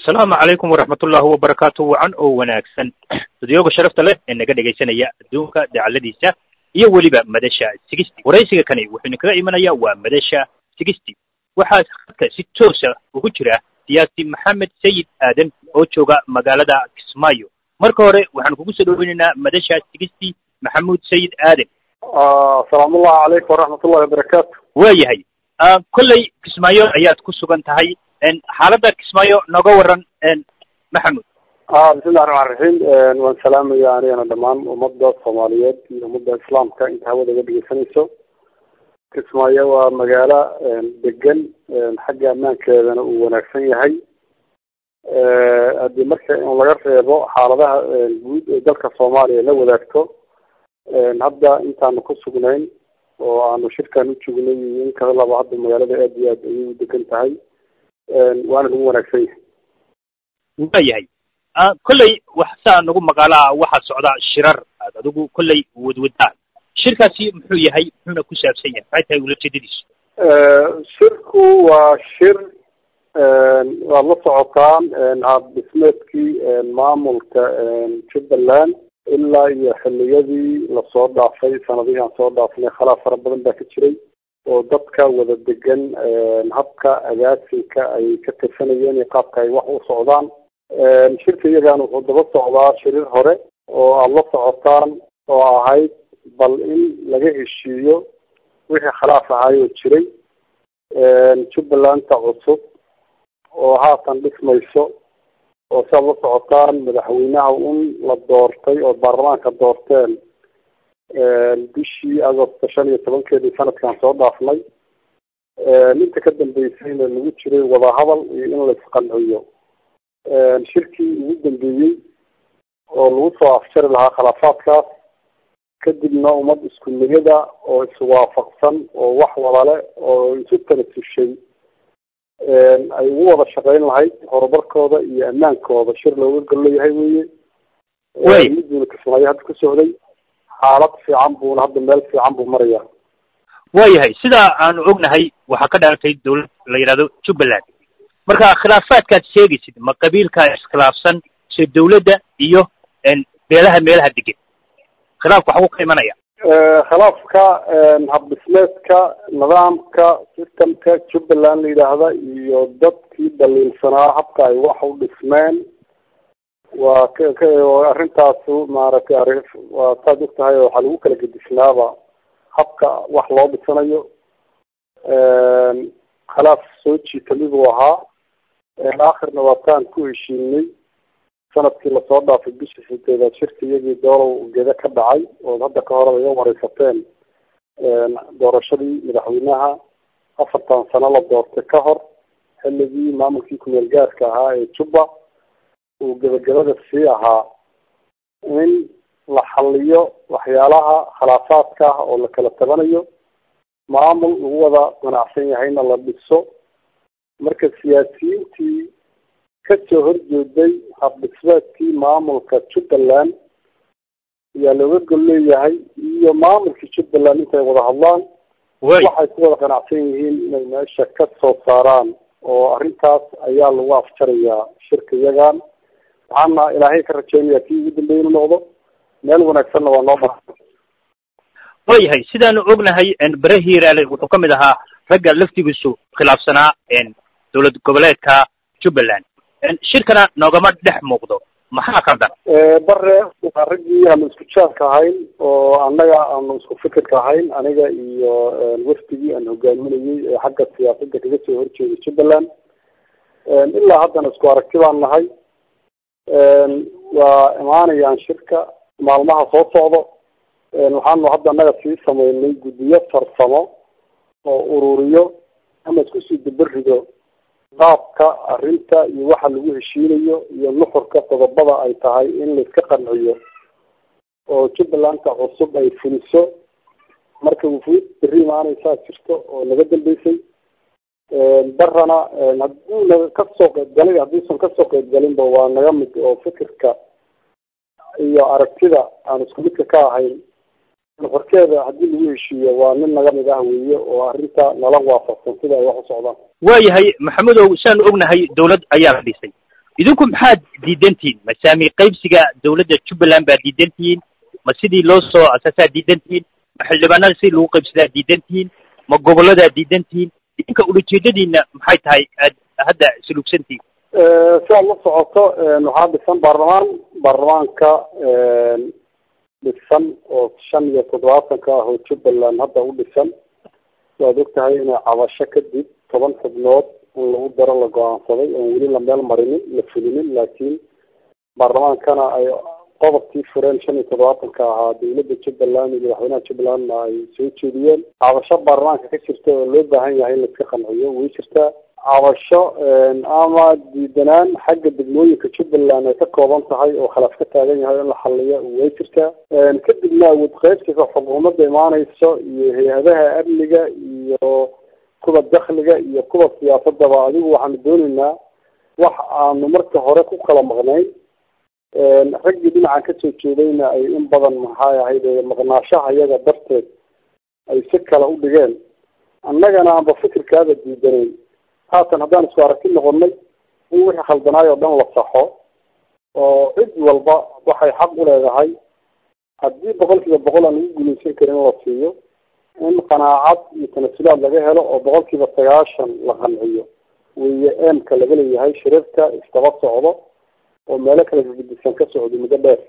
asalaamu calaykum waraxmatullaahi wabarakaatu wacan oo wanaagsan studyooga sharafta leh ee naga dhegaysanaya adduunka dacaladiisa iyo weliba madasha sigisty waraysiga kani wuxuu idinkaga imanaya waa madasha sigisty waxaa hadka si toosa ugu jira siyaasi maxamed sayid aadan oo jooga magaalada kismaayo marka hore waxaan kugu soo dhoweynaynaa madasha sigisty maxamuud sayid aadan asalaamullahi calaykum waraxmatullahi wabarakaatu waayahay kolley kismaayo ayaad ku sugan tahay xaaladda kismaayo nooga waran maxamud bismillahi raxmaan raxiim waan salaamaya anigana dhammaan ummadda soomaaliyeed iyo ummadda islaamka inta hawada ga dhegeysanayso kismaayo waa magaalo degan xagga ammaankeedana uu wanaagsan yahay haddii marka in laga reebo xaaladaha guud ee dalka soomaaliya la wadaagto hadda intaanu ku sugnayn oo aanu shirkan u joognay iyo in kada laba hadda magaalada aad iyo aad ayay u degan tahay waana lagu wanaagsan yahay waayahay kolley wax saa nagu maqaalaa waxaa socda shirar aad adigu kolley wadwadaan shirkaasi muxuu yahay muxuuna ku saabsan yahay maxay tahay ulajeedadiisu shirku waa shir waad la socotaan hab dhismeedkii maamulka jubbaland ilaa iyo xiliyadii lasoo dhaafay sanadihii aan soo dhaafnay khalaaf fara badan baa ka jiray oo dadka wada degan habka agaasinka ay ka tirsanayeen iyo qaabka ay wax u socdaan shirka iyagan wuxuu daba socdaa shirir hore oo aada la socotaan oo ahayd bal in laga heshiiyo wixii khilaaf ahaayoo jiray jubbalanta cusub oo haatan dhismayso oo si aad la socotaan madaxweynaha un la doortay oo baarlamaanka doorteen bishii agosto shan iyo tobankeedii sanadkan soo dhaafnay inta ka dambeysayna lagu jiray wadahadal iyo in la isqanciyo shirkii ugu dambeeyey oo lagu soo afjari lahaa khilaafaadkaas kadibna ummad isku niyada oo iswaafaqsan oo wax wadale oo isu tanasushay ay ugu wada shaqeyn lahayd horumarkooda iyo ammaankooda shir looga gol leeyahay weye miduuna kismaayo hadda ku socday xaalad fiican buuna hadda meel fiican buu maraya waayahay sidaa aanu ognahay waxaa ka dhalatay dawlad la yidhahdo jubbaland marka khilaafaadkaad sheegaysid ma qabiilkaa iskhilaafsan se dawladda iyo beelaha meelaha degan khilaafka waxbuu ka imanaya khilaafka habdhismeedka nidaamka systemka jubbaland la yidhaahda iyo dadkii dhaliilsanaa habka ay wax u dhismeen waa k k arrintaasu maaragtay ari waa saad og tahay waxaa lagu kala gedisnaaba habka wax loo dhisanayo khilaaf soo jiitami buu ahaa aakhirna waa taan ku heshiinay sanadkii lasoo dhaafay bishii sideedaad shirka iyagii doolow geda ka dhacay ood hadda ka hore iga wareysateen doorashadii madaxweynaha afartan sano la doortay ka hor xilligii maamulkii kumeel gaarka ahaa ee jubba uu gebagabada sii ahaa in la xaliyo waxyaalaha khilaafaadka ah oo la kala tabanayo maamul lagu wada ganacsan yahayna la dhiso marka siyaasiyiintii kasoo horjeeday habdhismeedkii maamulka jubbaland ayaa looga gol leeyahay iyo maamulkii jubbaland intay wada hadlaan waxay ku wada ganacsan yihiin inay meesha ka soo saaraan oo arrintaas ayaa lagu afjarayaa shirka iyagan waxaana ilaahay ka rajeynaya kii ugu dambeya inu noqdo meel wanaagsanna waa noo bara waayahay sidaanu ognahay bere hiiraale wuxuu ka mid ahaa ragga laftigiisu khilaafsanaa dowlad goboleedka jubbaland shirkana noogama dhex muuqdo maxaa qaldan bare waa raggii aanu isku jaanka ahayn oo annaga aanu isku fikirka ahayn aniga iyo wafdigii aan hogaaminayey ee xagga siyaasadda kaga soo horjeeday jubbaland ilaa haddana isku aragti baan nahay waa imaanayaan shirka maalmaha soo socdo waxaanu hadda annaga sii sameynay guddiyo farsamo oo ururiyo ama isku sii dabarido qaabka arrinta iyo waxa lagu heshiinayo iyo nuxurka qodobada ay tahay in laiska qanciyo oo jubbalanta cusub ay fuliso marka wufuud berri imaanaysaa jirto oo naga dambeysay barana hadduuna kasoo qeybgalay hadduusan kasoo qeybgalinba waa naga mid oo fikirka iyo aragtida aan isku midka ka ahayn nuxurkeeda haddii lagu heshiiyo waa nin naga mid ah weeye oo arrinta nala waafaqsan sida ay wax u socdaan waayahay maxamedow saanu ognahay dawlad ayaa la dhisay idinku maxaad diidantihiin ma saami qaybsiga dawladda jubbaland baad diidantihiin ma sidii loo soo asaasaad diidantihiin ma xildhibaanada sidii lagu qaybsadaa diidantihiin ma gobolladaad diidantihiin idinka ulajeedadiina maxay tahay aad hadda salugsantihiin si aad la socoto waxaa dhisan baarlamaan baarlamaanka dhisan oo shan iyo toddobaatanka ah oo jubbaland hadda u dhisan waad og tahay inay cabasho kadib toban xubnood in lagu daro la go-aansaday oon weli la meel marinin la fulinin laakiin baarlamaankana ay qodobkii fureen shan iyo toddobaatanka ahaa dawladda jubbaland iyo madaxweynaha jubbalandna ay soo jeediyeen cabasho baarlamaanka ka jirta oo loo baahan yahay in laiska qanciyo way jirtaa cabasho ama diidanaan xagga degmooyinka jubbaland ay ka kooban tahay oo khilaaf ka taagan yahay in la xaliyo way jirtaa kadibna awood qaybsiga xukuumadda imaaneyso iyo hay-adaha amniga iyo kuwa dakliga iyo kuwa siyaasadaba adigu waxaanu dooneynaa wax aanu marka hore ku kala maqnayn raggii dhinacan kasoo jeedayna ay in badan maxay ahayd maqnaashaha iyaga darteed ay si kale u dhigeen annagana aanba fikirkaada diidanayn haatan haddaan isku aragti noqonay in wixii khaldanaay oo dhan la saxo oo cid walba waxay xaq u leedahay haddii boqol kiiba boqol aan lagu guuleysan karin in la siiyo in qanaacad iyo tanasulaad laga helo oo boqol kiiba sagaashan la qanciyo weeye eemka laga leeyahay shirarka isdaba socdo oo meelo kala gedisan ka socdo muddo dheer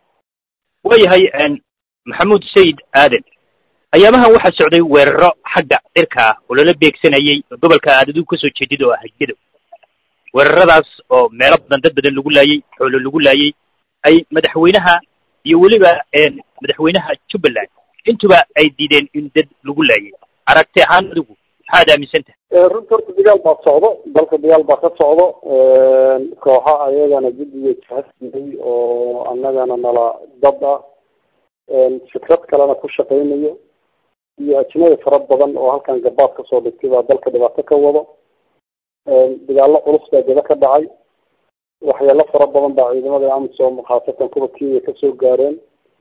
waayahay maxamuud sayid aaden ayaamahan waxaa socday weeraro xagga cirka ah oo lala beegsanayay gobolka aad adigu kasoo jeedid oo ah gedo weeraradaas oo meelo badan dad badan lagu laayay xoolo lagu laayay ay madaxweynaha iyo weliba madaxweynaha jubbaland intuba ay diideen in dad lagu laayay aragti ahaan adigu maxaad aaminsan tahay runta horta dagaal baa socdo dalka dagaal baa ka socdo kooxa ayagana guddiga jahadsiiyey oo annagana nala dad ah fikrad kalena ku shaqaynayo iyo ajnabi fara badan oo halkan gabaad kasoo dhigtay baa dalka dhibaato ka wado dagaallo culus baa gaba ka dhacay waxyaalo fara badan baa ciidamada amisom khaasatan kuwa kenya kasoo gaareen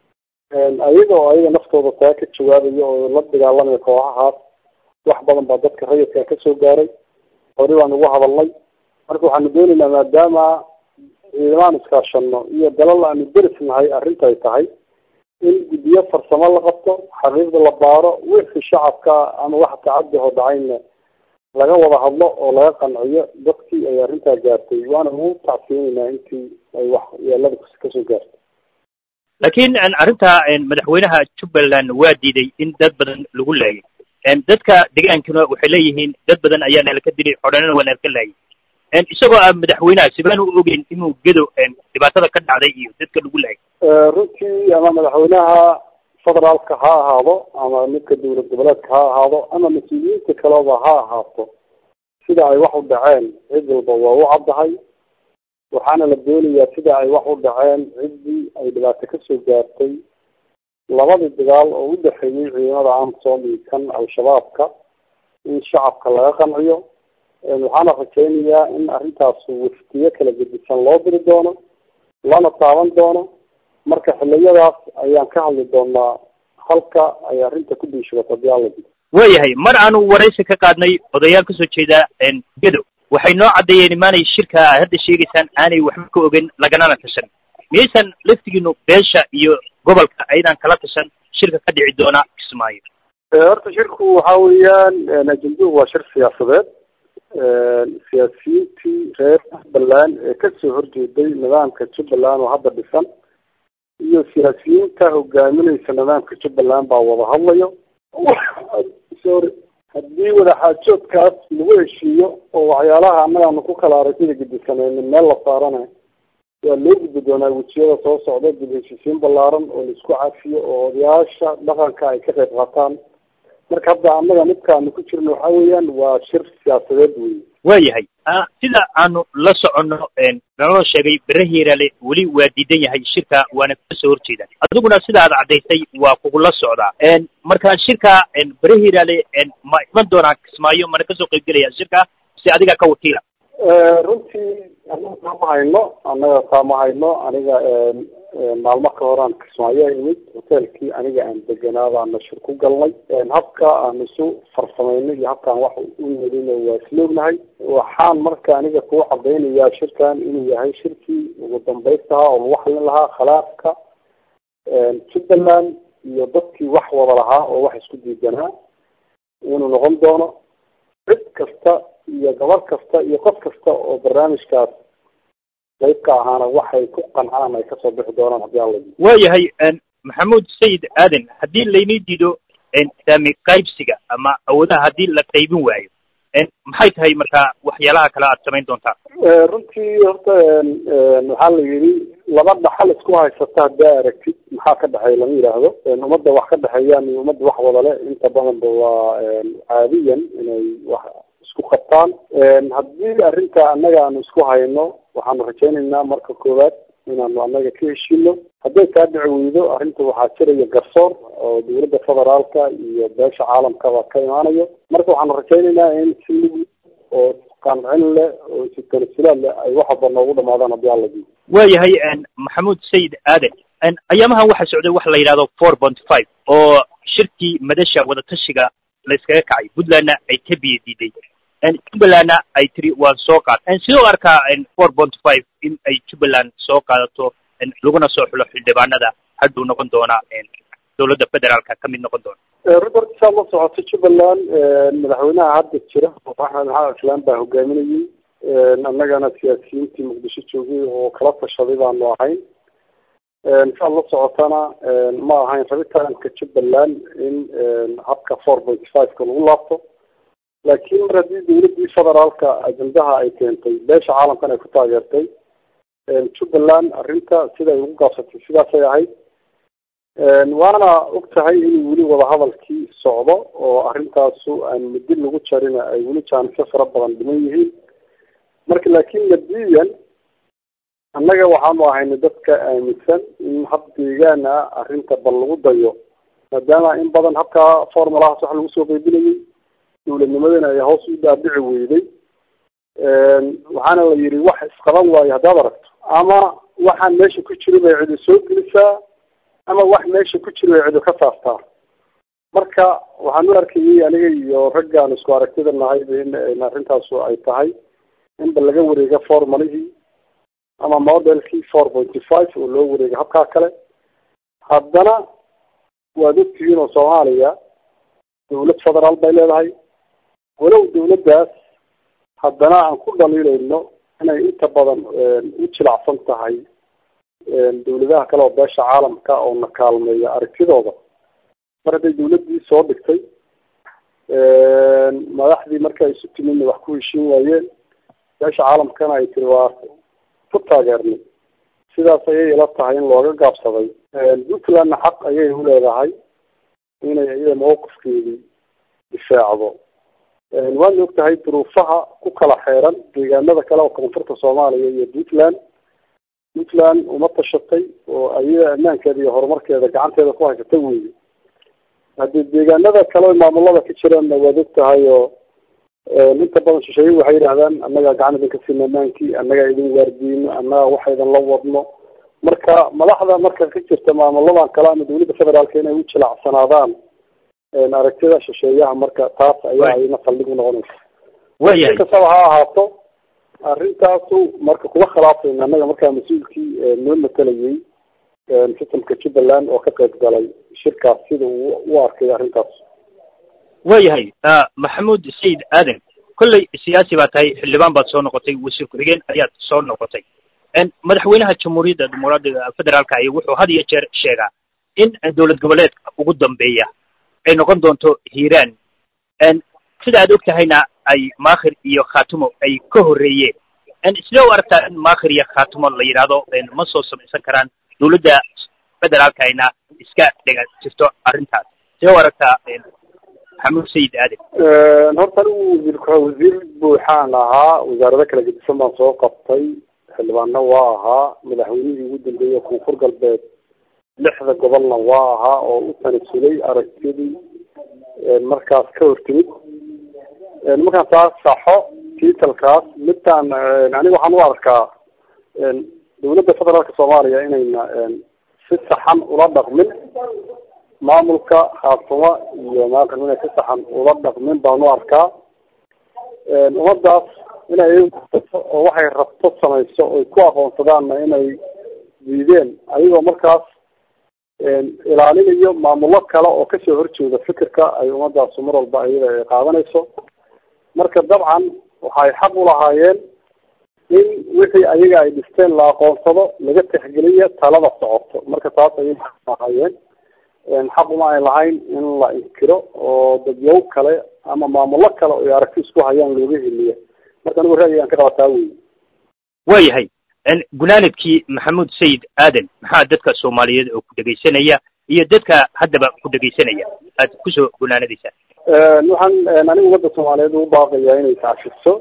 ayaga oo ayaga naftooda taa ka jawaabaya oo la dagaalamaya kooxahaas wax badan baa dadka rayidka kasoo gaaray hore baan ugu hadalnay marka waxaanu dooneynaa maadaama ciidamaan iskaashano iyo dalal aanu deris nahay arrintay tahay in guddiyo farsamo la qabto xaqiiqda la baaro wixii shacabka ama wax tacadi oo dhacayna laga wada hadlo oo laga qanciyo dadkii ay arrintaa gaartay waana ugu tacsiinaynaa intii ay wax yeelada kasoo gaartay laakiin arrinta madaxweynaha jubbaland waa diiday in dad badan lagu laayay dadka degaankuna waxay leeyihiin dad badan ayaa nala ka dilay xodhanana waa nala ka laayay isagoo ah madaxweynaha sibaan u ogeyn inuu gedo dhibaatada ka dhacday iyo dadka lagu laayay runtii ama madaxweynaha federaalka ha ahaado ama midka dowlad goboleedka ha ahaado ama mas-uuliyiinta kaleba ha ahaato sida ay wax u dhaceen cid walba waa u caddahay waxaana la doonayaa sida ay wax u dhaceen ciddii ay dhibaato kasoo gaartay labadii dagaal oo u dhexeeyey ciidamada amsom iyo kan al-shabaabka in shacabka laga qanciyo waxaana rajaynayaa in arrintaas waftiyo kala gedisan loo diri doono lana taaban doono marka xiliyadaas ayaan ka hadli doonaa halka ay arrinta ku diishabato hadii alla jiro waayahay mar aanu waraysi ka qaadnay odayaal kasoo jeeda gedo waxay noo caddeeyeen imaanay shirka aad hadda sheegaysaan aanay waxba ka ogen laganana tashan miyaysan laftigiinu beesha iyo gobolka aydan kala tashan shirka ka dhici doona kismaayo horta shirku waxa weeyaan ajenduhu waa shir siyaasadeed siyaasiyiintii reer jubbaland ee kasoo horjeeday nidaamka jubbaland oo hadda dhisan iyo siyaasiyiinta hogaamineysa nidaamka jubbaland baa wada hadlayo sorry haddii wadaxaajoodkaas lagu heshiiyo oo waxyaalaha annagaanu ku kala aragtida gedisanaynin meel la saarana waa loo gudbi doonaa wejiyada soo socda dib heshiisiin ballaaran oo laisku cafiyo oo odayaasha dhaqanka ay ka qayb qaataan marka hadda annaga midkaanu ku jirno waxa weeyaan waa shir siyaasadeed wey waayahay sida aanu la soconno naloo sheegay bere hiiraale weli waa diidan yahay shirka waana kasoo horjeeda adiguna sida aad caddaysay waa kugula socdaa marka shirka bere hiiraale ma iman doonaa kismaayo mana kasoo qaybgelaya shirka si adiga ka wakiila runtii anaga taama hayno annaga taama hayno aniga maalmo ka horaan kismaayo imid hotelkii aniga aan deganaa baana shir ku galnay habka aan isu farsamaynay iyo habkaan wax u nidina waa isloognahay waxaan marka aniga kuu cadaynayaa shirkan inuu yahay shirkii ugu dambaystaha oo lagu xalin lahaa khilaafka jubbaland iyo dadkii wax wada lahaa oo wax isku diidanaa inuu noqon doono cid kasta iyo gabar kasta iyo qof kasta oo barnaamijkaas qayb ka ahaana waxay ku qancaan ay kasoo bixi doonaan haddii alla waayahay maxamuud sayid aadan haddii laynii diido saami qaybsiga ama awoodaha haddii la qaybin waayo maxay tahay markaa waxyaalaha kale aad samayn doontaa runtii horta waxaa la yidhi laba dhaxal isku haysata haddaa aragtid maxaa ka dhexeeya lama yidhaahdo ummadda wax ka dhexeeyaan iyo ummadda wax wada le inta badanba waa caadiyan inay wax isku qabtaan haddii arrinta annaga aanu isku hayno waxaanu rajaynaynaa marka koowaad inaanu annaga ka heshino hadday kaa dhici weydo arrinta waxaa jiraya garsoor oo dawladda federaalka iyo beesha caalamkaba ka imaanayo marka waxaanu rajaynaynaa in si mid oo qancin leh oo si tanasulaad leh ay wax walba noogu dhamaadaan haddii alla diido waayahay maxamuud sayid aadan ayaamahan waxaa socday waxa la yidhahdo four point five oo shirkii madasha wadatashiga la iskaga kacay puntlandna ay ka biyo diiday jubbalandna ay tiri waan soo qaad sidoo arkaa four point five in ay jubbaland soo qaadato laguna soo xulo xildhibaanada hadduu noqon doona dawladda federaalka ka mid noqon doona robert saad la socoto jubbaland madaxweynaha hadda jira axmed maxamed islaan baa hogaaminayay annagana siyaasiyiintii muqdisho joogay oo kala tashaday baanu ahayn saad la socotana ma ahayn rabitaanka jubbaland in habka four point five-ka lagu laabto laakiin mar haddii dawladdii federaalka ajendaha ay keentay beesha caalamkan ay ku taageertay jubbaland arrinta siday ugu gaabsatay sidaasay ahayd waana og tahay inuu weli wadahadalkii socdo oo arrintaasu aan muddi lagu jarina ay weli jaanisyo fara badan dhiman yihiin marka laakiin madiyan annaga waxaanu ahayna dadka aaminsan in hab deegaan ah arrinta bal lagu dayo maadaama in badan habkaa formulahaas wax lagu soo qaybinayay dawladnimadana ay hoos u dhaadhici weyday waxaana la yidhi wax isqaban waayo haddaad aragto ama waxaan meesha ku jira bay cidu soo gelisaa ama wax meesha ku jira bay cidu ka saartaa marka waxaan u arkayay aniga iyo raggaan isku aragtida nahay in arrintaasu ay tahay inba laga wareega formalihii ama modelkii four pointy five oo loo wareega habkaa kale haddana waad ogtihiin oo soomaaliya dawlad federaal bay leedahay walow dawladdaas haddana aan ku dhaliilayno inay inta badan u jilacsan tahay dawladaha kale oo beesha caalamka oo na kaalmeeya aragtidooda mar hadday dawladdii soo dhigtay madaxdii marka isu timidna wax ku heshiin waayeen beesha caalamkana ay tiri waa ku taageernay sidaas ayay ila tahay in looga gaabsaday puntlandna xaq ayay u leedahay inay iyada mawqifkeedii difaacdo waadna og tahay duruufaha ku kala xeeran deegaanada kale oo koonfurta soomaaliya iyo puntland puntland uma tashatay oo iyada ammaankeeda iyo horumarkeeda gacanteeda ku haysata weeye haddii deegaanada kale maamulada ka jiraanna waad og tahay oo inta badan shisheeye waxay yidhahdaan annagaa gacan idinka siina amaankii annagaa idin waardiino annagaa waxa idin la wadno marka madaxda marka ka jirta maamuladan kale ama dawladda federaalka inay u jilacsanaadaan aragtida shisheeyaha marka taas ayaa ayna saldhig u noqonaysa waayahay kastaba ha ahaato arrintaasu marka kuma khilaafayna annaga markaa mas-uulkii noo matalayay sistamka jubbaland oo ka qayb galay shirkaas sida uu u arkay arrintaas waayahay maxamuud sayid aadan kolley siyaasi baa tahay xildhibaan baad soo noqotay wasiir ku-xigeen ayaad soo noqotay madaxweynaha jamhuuriyadda dimuqraadiga federaalka ahi wuxuu had iyo jeer sheegaa in dowlad goboleedka ugu dambeeya ay noqon doonto hiiraan sida aad og tahayna ay maakhir iyo khaatumo ay ka horreeyeen sidee u aragtaa in maakhir iyo khaatumo la yidhaahdo ma soo samaysan karaan dawladda federaalka ayna iska dhega jirto arrintaas sidee u aragtaa maxamuud sayid aadan horta anigu wasiir wasiir buuxaan ahaa wasaarado kala gedisan baan soo qabtay xildhibaanna waa ahaa madaxweynihii ugu dambeeyey koonfur galbeed lixda gobolna waa ahaa oo u tanasulay aragtidii markaas ka hortimid markaan taas saxo tiitalkaas midtaan aniga waxaan u arkaa dawladda federaalka soomaaliya inayna si saxan ula dhaqmin maamulka khaatumo iyo maaqan inay si saxan ula dhaqmin baan u arkaa ummadaas inay oo waxay rabto samayso oy ku aqoonsadaanna inay diideen ayagoo markaas ilaalinayo maamullo kale oo kasoo horjeeda fikirka ay ummadaasu mar walba iyada ay qaadanayso marka dabcan waxay xaq ulahaayeen in wixii ayaga ay dhisteen la aqoonsado laga tixgeliyo talada socoto marka taas ayay lahaayeen xaq uma ay lahayn in la inkiro oo dadyow kale ama maamullo kale oy aragti isku hayaan looga heliyo marka anigu ra'yigaan ka qabataa wey waayahay gunaanadkii maxamuud sayid aadan maxaa dadka soomaaliyeed oo ku dhegaysanaya iyo dadka haddaba ku dhegaysanaya aad kusoo gunaanadaysaa waxaan aniga ummadda soomaaliyeed ugu baaqayaa inay tacfiso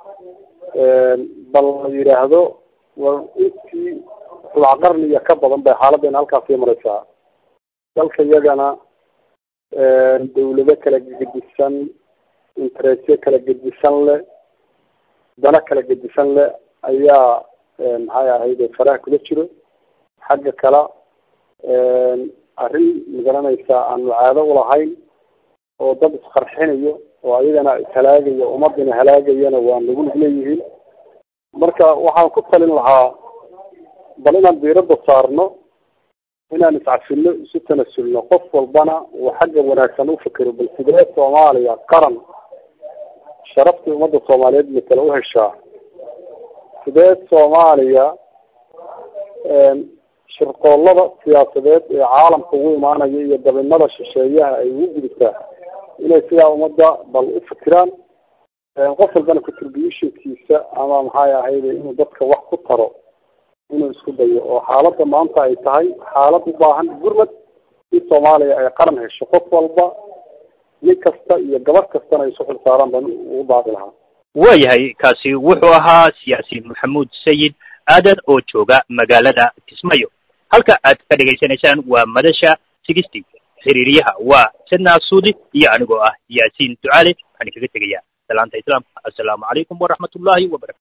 bal la yidhaahdo war intii rubac qarniya ka badan bay xaaladdeena halkaasii maraysaa dalka iyagana dawlado kala gedisan interesyo kala gedisan leh dana kala gedisan leh ayaa maxay ahayd faraha kula jiro xagga kale arrin magaranaysaa aanu caado ulahayn oo dad isqarxinayo oo ayagana ishalaagayo ummadina halaagayana waa nagu lug leeyihiin marka waxaan ku talin lahaa bal inaan diiradda saarno inaan iscafino isu tanasulno qof walbana uu xagga wanaagsan ufekero bal sidee soomaaliya qaran sharaftii ummadda soomaaliyeed matala uheshaa sidee soomaaliya shirqoollada siyaasadeed ee caalamka ugu imaanaya iyo dabinada shisheeyaha ay ugu gudubtaa inay sidaa ummadda bal u fikiraan qof walbana contributionkiisa ama maxay ahayde inuu dadka wax ku taro inuu isku dayo oo xaaladda maanta ay tahay xaalad u baahan gurmad in soomaaliya ay qaran hesho qof walba nin kasta iyo gabadh kastana ay isu xil saaraan baan ugu baaqi lahaa waayahay kaasi wuxuu ahaa siyaasi maxamuud sayid aadan oo jooga magaalada kismaayo halka aad ka dhegaysanaysaan waa madasha sigisty xiriiriyaha waa sadna suudi iyo anigoo ah yaasiin ducaale waxaan kaga tegayaa salaanta islaamka assalaamu calaykum waraxmat ullahi wabarakatu